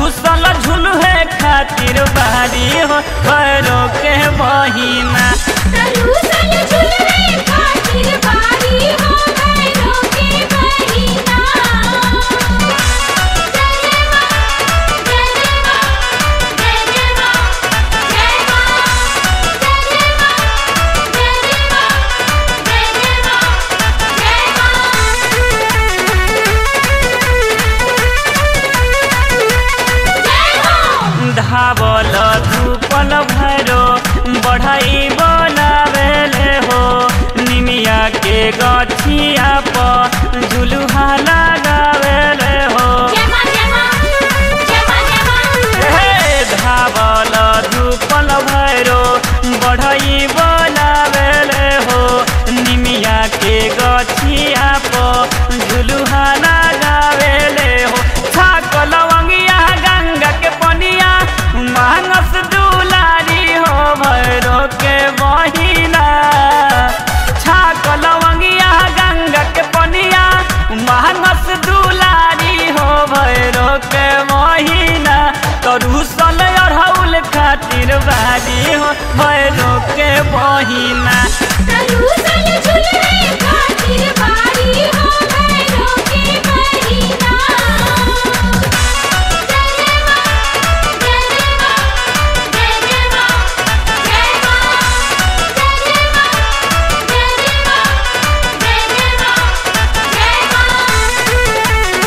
रूसल झुलुहे खातिर बारी हो भैरो के बहिना तरुसल झुलवे खातिर बारी हो भैरो के बहिना जय मां जय मां जय मां जय मां जय मां जय मां जय मां धावल धूपल भैरो बढ़ाई बोलावेले हो निमिया के गछिया पर झुलुहा लगावेले हो जय मां जय मां जय मां जय मां हे धावल धूपल भैरो बढ़ई बोलावेले हो निमिया के गछिया पर झुलुहा लगावेले हो छाकल वंगिया गंगा के पनिया मानस दुलारी हो भैरो के बहिना छाकल वंगिया गंगा के पनिया मानस दुलारी हो भैरो के महीना तरुसल अढ़ौल खातिर बारी हो भैरो के बहिना तरुसल झुलवे खातिर बारी हो भैरो के बहिना जय मां जय मां जय मां जय मां जय मां जय मां जय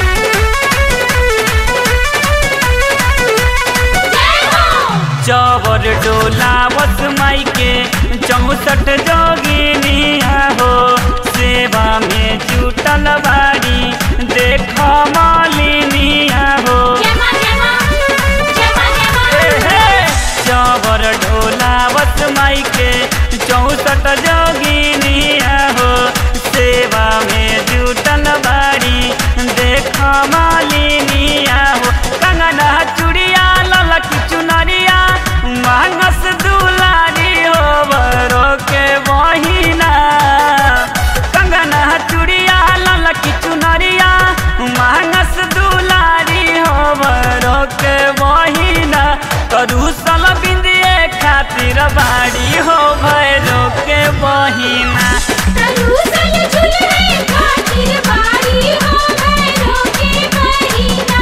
मां जय मां चवर डोलावत माई के चौसठ जोगिनिया हो सेवा में जुटल बारी देख मालिनिया हो जय मां जय मां जय मां जय मां हे हे, चवर डोलावत माई के चौसठ जोगिनिया हो सेवा में जुटल बारी देख मालिनिया हो कंगना चूड़िया ललक चुनरिया मानस दुलारी हो बरो के बहिना कंगना चूड़िया ललक चुनरिया मानस दुलारी हो बरो के बहिना करूसल बिंदिए खातिर बाड़ी हो भैरो के बहिना तरुसल झुलवे खातिर बारी हो भैरो के बहिना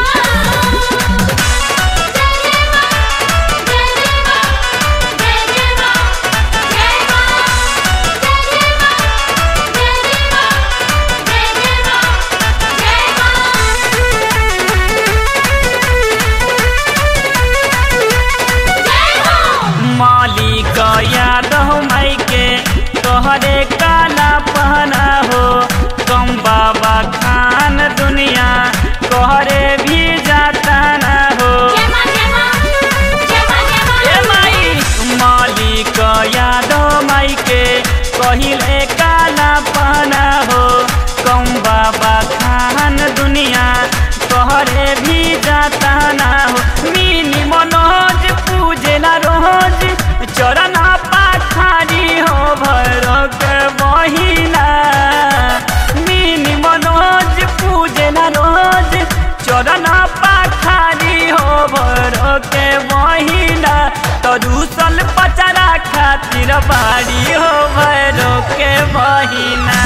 जय मां जय मां जय मां जय मां जय मां जय मां जय मां जय मां मालिक याद हो माई के तोहरे काला पहना हो कम बाबा खान दुनिया तोहरे भी जाता ना हो जय मां जय मां जय मां जय मां ए माई मालिक याद हो माई के कहिले काला पहना हो कम बाबा खान दुनिया तोहरे भी जाता ना हो मिनी मनोज पूजेला रोज चरण पाखारी हो भैरो के बहिना मिनी मनोज पूजेला रोज चरण पाखारी हो भैरो के बहिना तरुसल पचरा खातिर बाड़ी हो भैरो के बहिना